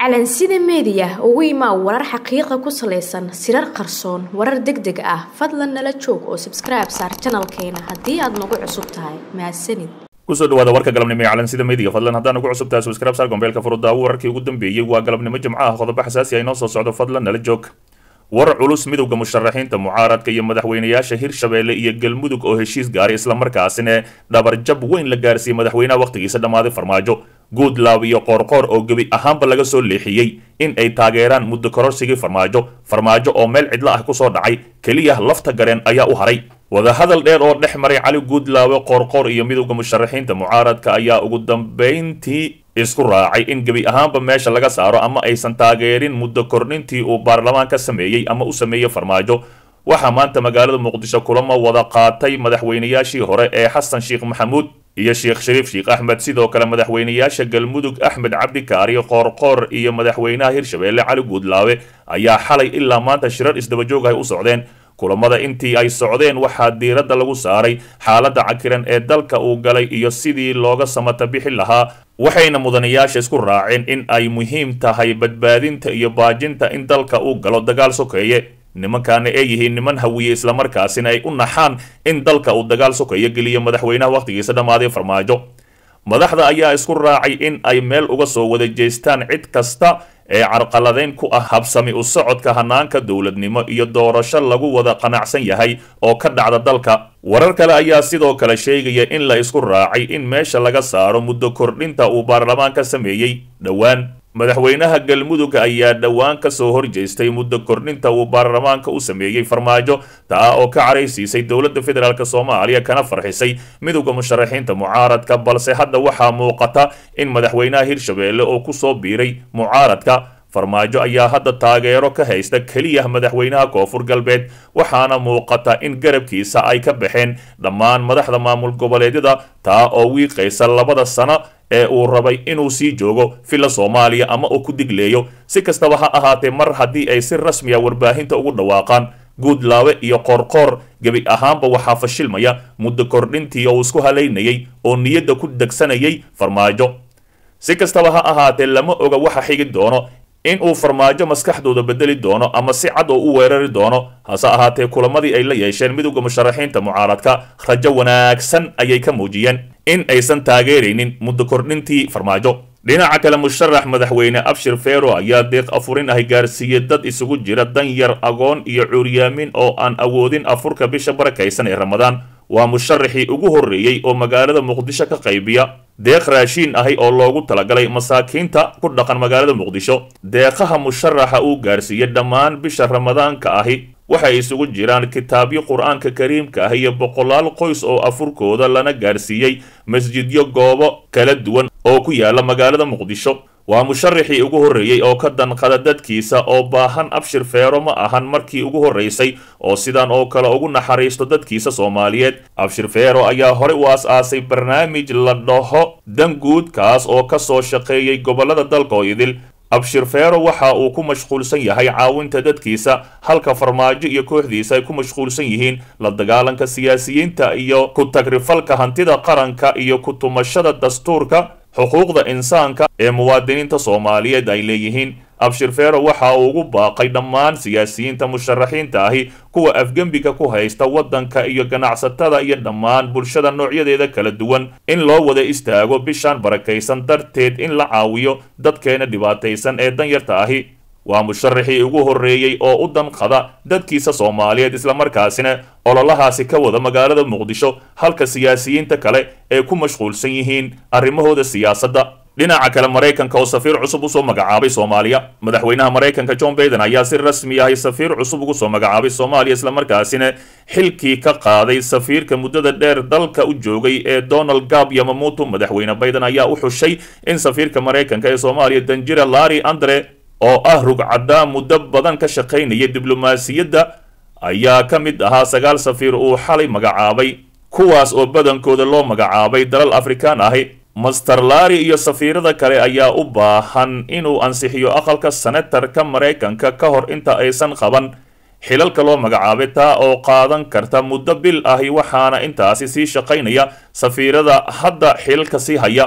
calansida meediya ugu imaa warar xaqiiqa ku salaysan sirar qarsoon warar deg deg ah fadlan nala joog oo sabskribe saar janalkeena haddii aad nagu cusub tahay mahadsanid kusoo dhawaada warka galabnimo ee calansida meediga fadlan haddaan ugu cusub tahay subscribe saar gombeelka furudaawo wararkii ugu dambeeyey waa galabnimo jimco ah qodobo xasaasi ah inoo soo socdo fadlan nala joog war culus midowda musharaxiinta mucaaradka iyo madaxweynayaasha hirshabeelle iyo galmudug oo heshiis gaaray islamarkaasina dhabarjab weyn la gaarsiiyey madaxweynaha wakhtigiisa dhammaaday farmaajo guudlaab iyo qoorqoor oo gebi ahaanba laga soo leexiyey in ay taageeraan muddo kororsigii farmaajo farmaajo oo meel cidlo ah kusoo dhacay keliya lafta gareen ayaa u haray wadahadal dheer oo dhex maray cali guudlaawe qoorqoor iyo midowda musharaxiinta mucaaradka ayaa ugu dambayntii isku raacay in gebi ahaanba meesha laga saaro ama aysan taageerin muddo kordhintii uu baarlamaan ka sameeyey ama u sameeyey farmaajo waxaa maanta magaalada muqdisho kulamo wada qaatay madaxweynayaashii hore ee xasan sheekh maxamuud iyo sheekh shariif sheekh axmed sidoo kale madaxweynayaasha galmudug axmed cabdikaari qoorqoor iyo madaxweynaha hirshabeelle cali guudlaawe ayaa xalay ilaa maanta shirar isdabajoog ay u socdeen kulamada intii ay socdeen waxaa diiradda lagu saaray xaaladda cakiran ee dalka uu galay iyo sidii looga samata bixi lahaa waxayna mudanayaasha isku raaceen in ay muhiim tahay badbaadinta iyo baajinta in dalka uu galo dagaal sokeeye nimankaana ay yihiin niman hawiye islamarkaasina ay u naxaan in dalka uu dagaal sokeeye geliyo madaxweynaha wakhtigiisa dhammaaday farmaajo madaxda ayaa isku raacay in ay meel uga soo wada jeestaan cid kasta ee carqaladeyn ku ah habsami u socodka hanaanka dowladnimo iyo doorasho lagu wada qanacsan yahay oo ka dhacda dalka warar kale ayaa sidoo kale sheegaya in la isku raacay in meesha laga saaro muddo kordhinta uu baarlamaan ka sameeyey dhowaan madaxweynaha galmudug ayaa dhowaan ka soo horjeestay muddo kordhinta uu baarlamaanka u sameeyey farmaajo taa oo ka caraysiisay dowladda federaalk soomaaliya kana farxisay midowda musharaxiinta mucaaradka balse hadda waxaa muuqata in madaxweynaha hirshabeelle oo kusoo biiray mucaaradka farmaajo ayaa hadda taageero ka haysta keliya madaxweynaha koonfur galbeed waxaana muuqata in garabkiisa ay ka baxeen dhammaan madaxda maamul goboleedyada taa oo wiiqaysa labada sano ee uu rabay inuu sii joogo villa soomaaliya ama uu ku digleeyo si kastaba ha ahaatee mar haddii ay si rasmiya warbaahinta ugu dhawaaqaan guudlaawe iyo qoorqoor gebi ahaanba waxaa fashilmaya muddo kordhintii oo isku halaynayay oo niyadda ku degsanayay farmaajo si kastaba ha ahaatee lama oga waxa xigi doono in uu farmaajo maskaxdooda bedeli doono ama si cad oo u weerari doono hase ahaatee kulamadii ay la yeesheen midowda musharaxiinta mucaaradka rajo wanaagsan ayay ka muujiyeen in aysan taageeraynin muddo kordhintii farmaajo dhinaca kale musharax madaxweyne abshir fero ayaa deeq afurin ahi gaarsiiyey dad isugu jira dan yar agoon iyo cuuryaamin oo aan awoodin afurka bisha barakaysan ee ramadaan waa musharaxii ugu horreeyey oo magaalada muqdisho ka qaybiya deeq raashiin ahi oo loogu talagalay masaakiinta ku dhaqan magaalada muqdisho deeqaha musharaxa uu gaarsiiyey dhammaan bisha ramadaanka ahi waxay isugu jiraan kitaabyo qur-aanka kariimka ah iyo boqolaal qoys oo afurkooda lana gaarsiiyey masjidyo goobo kala duwan oo ku yaala magaalada muqdisho waa musharaxii ugu horreeyey oo ka danqada dadkiisa oo baahan abshir feero ma ahan markii ugu horraysay oo sidan oo kale ugu naxariisto dadkiisa soomaaliyeed abshir feero ayaa horey u as-aasay barnaamij la dhaho danguud kaas oo ka soo shaqeeyey gobollada dalka oo idil abshir feero waxa uu ku mashquulsan yahay caawinta dadkiisa halka farmaajo iyo kooxdiisa ay ku mashquulsan yihiin la dagaalanka siyaasiyiinta iyo ku tagrifalka hantida qaranka iyo ku tumashada dastuurka xuquuqda insaanka ee muwaadiniinta soomaaliyeed ay leeyihiin abshir feero waxa uu ugu baaqay dhammaan siyaasiyiinta musharaxiinta ahi kuwa afgembiga ku haysta waddanka iyo ganacsatada iyo dhammaan bulshada noocyadeeda kala duwan in loo wada istaago bishaan barakaysan darteed in la caawiyo dadkeena dhibaataysan ee danyarta ahi waa musharaxii ugu horreeyey oo u danqada dadkiisa soomaaliyeed islamarkaasina ololahaasi ka wada magaalada muqdisho halka siyaasiyiinta kale ee ku mashquulsan yihiin arrimahooda siyaasadda dhinaca kale maraykanka oo safiir cusub usoo magacaabay soomaaliya madaxweynaha maraykanka john baiden ayaa si rasmi ahay safiir cusub ugu soo magacaabay soomaaliya islamarkaasina xilkii ka qaaday safiirka muddada dheer dalka u joogay ee donald gab yamamuto madaxweyne baiden ayaa u xushay in safiirka maraykanka ee soomaaliya danjira larry andre oo ah rugcaddaa muddo badan ka shaqaynaya diblomaasiyadda ayaa ka mid ahaa sagaal safiir uu xalay magacaabay kuwaas oo badankooda loo magacaabay dalal afrikaan ahi master lari iyo safiirada kale ayaa u baahan inuu ansixiyo aqalka senatarka maraykanka ka hor inta aysan qaban xilalka loo magacaabay taa oo qaadan karta muddo bil ahi waxaana intaasi sii shaqaynaya safiirada hadda xilalka sii haya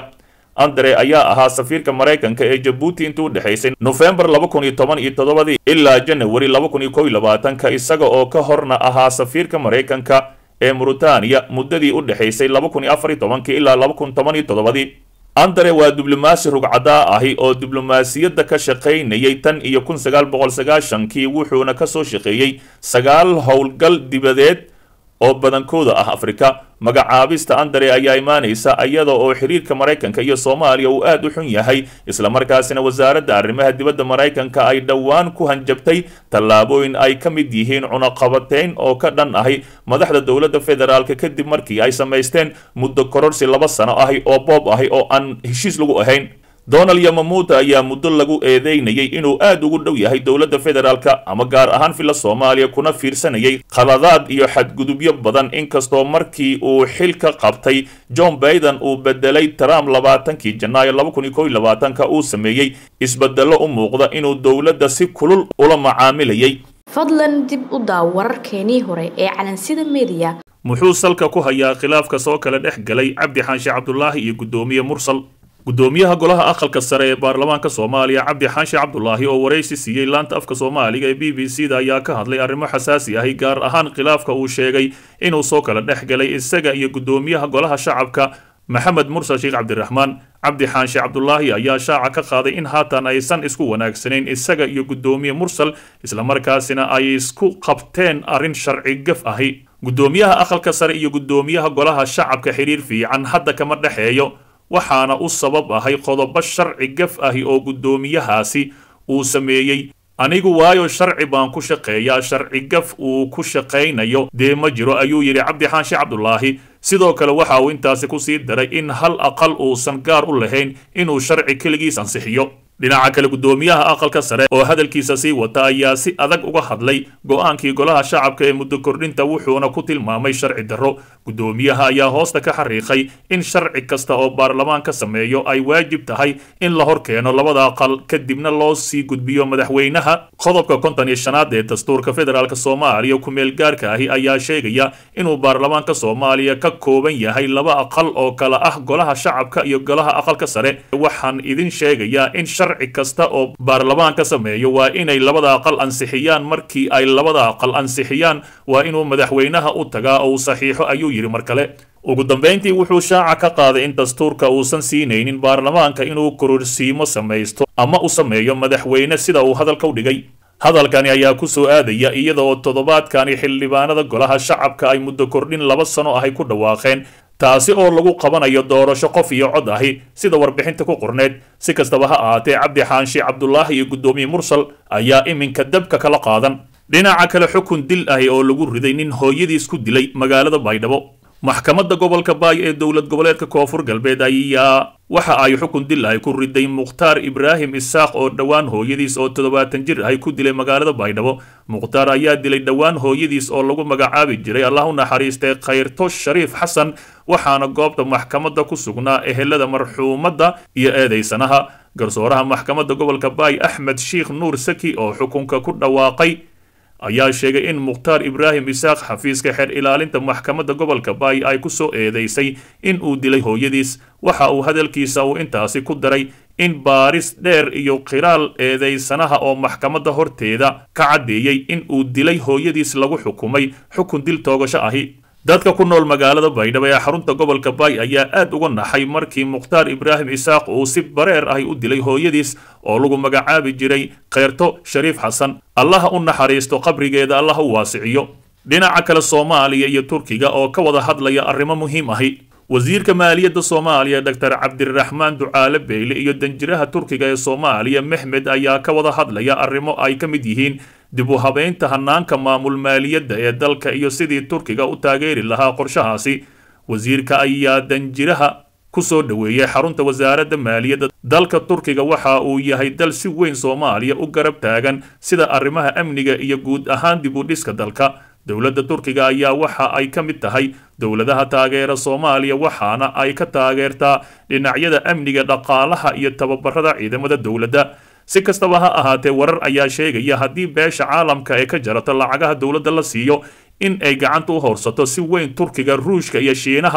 andre ayaa ahaa safiirka maraykanka ee jabuuti intii u dhexaysay nofembar laba kun iyo toban iyo toddobadii ilaa janawari laba kun iyo kow iyo labaatanka isaga oo ka horna ahaa safiirka maraykanka ee muritaaniya muddadii u dhexaysay laba kun iyo afar iyo tobankii ilaa laba kun toban iyo toddobadii andre waa diblomaasi rugcadaa ahi oo diblomaasiyadda ka shaqaynayay tan iyo kun sagaal boqol sagaashankii wuxuuna kasoo shaqeeyey sagaal howlgal dibadeed oo badankooda ah afrika magacaabista andre ayaa imaanaysa iyada oo xiriirka maraykanka iyo soomaaliya uu aad u xun yahay islamarkaasina wasaaradda arrimaha dibadda maraykanka ay dhowaan ku hanjabtay tallaabooyin ay ka mid yihiin cunaqabateyn oo ka dhan ahi madaxda dowladda federaalk kadib markii ay samaysteen muddo kororsi laba sano ahi oo boob ahi oo aan heshiis lagu ahayn donald yamamuuta ayaa muddo lagu eedeynayay inuu aad ugu dhow yahay dowladda federaalka ama gaar ahaan filla soomaaliya kuna fiirsanayay khaladaad iyo xadgudubyo badan inkastoo markii uu xilka qabtay john baiden uu bedelay trump labaatankii janaayo laba kun iyo kow iyo labaatanka uu sameeyey isbedelo u muuqda inuu dowladda si kulul ula macaamilayay fadlan dib u daaw wararkeenii hore ee calansida mediya muxuu salka ku hayaa khilaafka soo kala dhex galay cabdi xaanshe cabdulaahi iyo guddoomiye mursal gudoomiyaha golaha aqalka sare ee baarlamaanka soomaaliya cabdi xaanshe cabdulaahi oo waraysi siiyey laanta afka soomaaliga ee b b c da ayaa ka hadlay arrimo xasaasi ahi gaar ahaan khilaafka uu sheegay inuu soo kala dhex galay isaga iyo gudoomiyaha golaha shacabka maxamed mursal sheekh cabdiraxmaan cabdi xaanshe cabdulaahi ayaa shaaca ka qaaday in haatan aysan isku wanaagsanayn isaga iyo gudoomiye mursal islamarkaasina ay isku qabteen arrin sharci gaf ahi gudoomiyaha aqalka sare iyo gudoomiyaha golaha shacabka xiriir fiican hadda kama dhexeeyo waxaana u sabab ahay qodobo sharci gaf ahi oo guddoomiyahaasi uu sameeyey anigu waayo sharci baan ku shaqeeyaa sharci gaf uu ku shaqaynayo dee ma jiro ayuu yidhi cabdi xaanshe cabdulaahi sidoo kale waxa uu intaasi kusii daray in hal aqal uusan gaar u lahayn inuu sharci keligiis ansixiyo dhinaca kale guddoomiyaha aqalka sare oo hadalkiisa sii wata ayaa si adag uga hadlay go-aankii golaha shacabka ee muddo kordhinta wuxuuna ku tilmaamay sharci darro guddoomiyaha ayaa hoosta ka xariiqay in sharci kasta oo baarlamaan ka sameeyo ay waajib tahay in la hor keeno labada aqal kadibna loo sii gudbiyo madaxweynaha qodobka konton iyo shanaad ee dastuurka federaalk soomaaliya ku-meel gaarka ahi ayaa sheegaya inuu baarlamaanka soomaaliya ka kooban yahay laba aqal oo kala ah golaha shacabka iyo golaha aqalka sare waxaan idin sheegayaa in sharci kasta oo baarlamaan ka sameeyo waa inay labada aqal ansixiyaan markii ay labada aqal ansixiyaan waa inuu madaxweynaha u tagaa oo uu saxiixo ayuu yidhi mar kale ugu dambayntii wuxuu shaaca ka qaaday in dastuurka uusan siinaynin baarlamaanka inuu kororsiimo samaysto ama u sameeyo madaxweyne sida uu hadalka u dhigay hadalkani ayaa ku soo aadaya iyada oo toddobaadkani xildhibaanada golaha shacabka ay muddo kordhin laba sano ahay ku dhawaaqeen taasi oo lagu qabanayo doorasho qof iyo cod ahi sida warbixinta ku qorneed si kastaba ha ahaatee cabdi xaanshe cabdulaahi iyo guddoomiye mursal ayaa iminka dabka kala qaadan dhinaca kale xukun dil ahi oo lagu riday nin hooyadiis ku dilay magaalada baydhabo maxkamadda gobolka baay ee dowlad goboleedka koonfur galbeed ayaa waxa ay xukun dil ahi ku riday mukhtaar ibraahim isaaq oo dhowaan hooyadiis oo toddobaatan jir ahi ku dilay magaalada baydhabo mukhtaar ayaa dilay dhowaan hooyadiis oo lagu magacaabi jiray allah u naxariistay khayrto shariif xasan waxaana goobta maxkamadda ku sugnaa ehelada marxuumadda iyo eedeysanaha garsooraha maxkamadda gobolka baay axmed sheikh nuur saki oo xukunka ku dhawaaqay ayaa sheegay in mukhtaar ibraahim isaaq xafiiska xeer ilaalinta maxkamadda gobolka baay ay ku soo eedeysay in uu dilay hooyadiis waxa uu hadalkiisa uu intaasi ku daray in baaris dheer iyo qiraal eedeysanaha oo maxkamadda horteeda ka caddeeyey in uu dilay hooyadiis lagu xukumay xukun dil toogasho ahi dadka ku nool magaalada baydhabo ee xarunta gobolka baay ayaa aad uga naxay markii mukhtaar ibraahim isaaq uu si bareer ahi u dilay hooyadiis oo lagu magacaabi jiray kheyrto shariif xasan allaha u naxariisto qabrigeeda allaha u waasiciyo dhinaca kale soomaaliya iyo turkiga oo ka wada hadlaya arrimo muhiim ahi wasiirka maaliyadda soomaaliya doctor cabdiraxmaan ducaale beyle iyo danjiraha turkiga ee soomaaliya mexmed ayaa ka wada hadlaya arrimo ay ka mid yihiin dib u habeynta hanaanka maamul maaliyadda ee dalka iyo sidii turkiga u taageeri lahaa qorshahaasi wasiirka ayaa danjiraha ku soo dhoweeyey xarunta wasaaradda maaliyadda dalka turkiga waxa uu yahay dal si weyn soomaaliya u garab taagan sida arrimaha amniga iyo guud ahaan dib u dhiska dalka dowladda turkiga ayaa waxa ay ka mid tahay dowladaha taageera soomaaliya waxaana ay ka taageertaa dhinacyada amniga dhaqaalaha iyo tababarada ciidamada dowladda si kastaba ha ahaatee warar ayaa sheegaya haddii beesha caalamka ee ka jarata lacagaha dowladda la siiyo in ay gacanta u horsato si weyn turkiga ruushka iyo shiinaha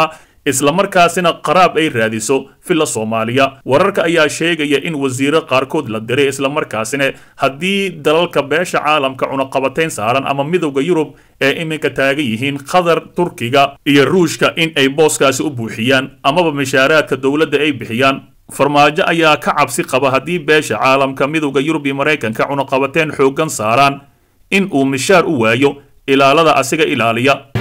islamarkaasina qaraab ay raadiso villa soomaaliya wararka ayaa sheegaya in wasiiro qaarkood la diray islamarkaasina haddii dalalka beesha caalamka cunaqabatayn saaran ama midowda yurub ee iminka taagan yihiin qatar turkiga iyo ruushka in ay booskaasi u buuxiyaan amaba mishaaraadka dowladda ay bixiyaan farmaajo ayaa ka cabsi qaba haddii beesha caalamka midowda yurub iyo maraykanka cunaqabateen xooggan saaraan in uu mishaar u waayo ilaalada asiga ilaaliya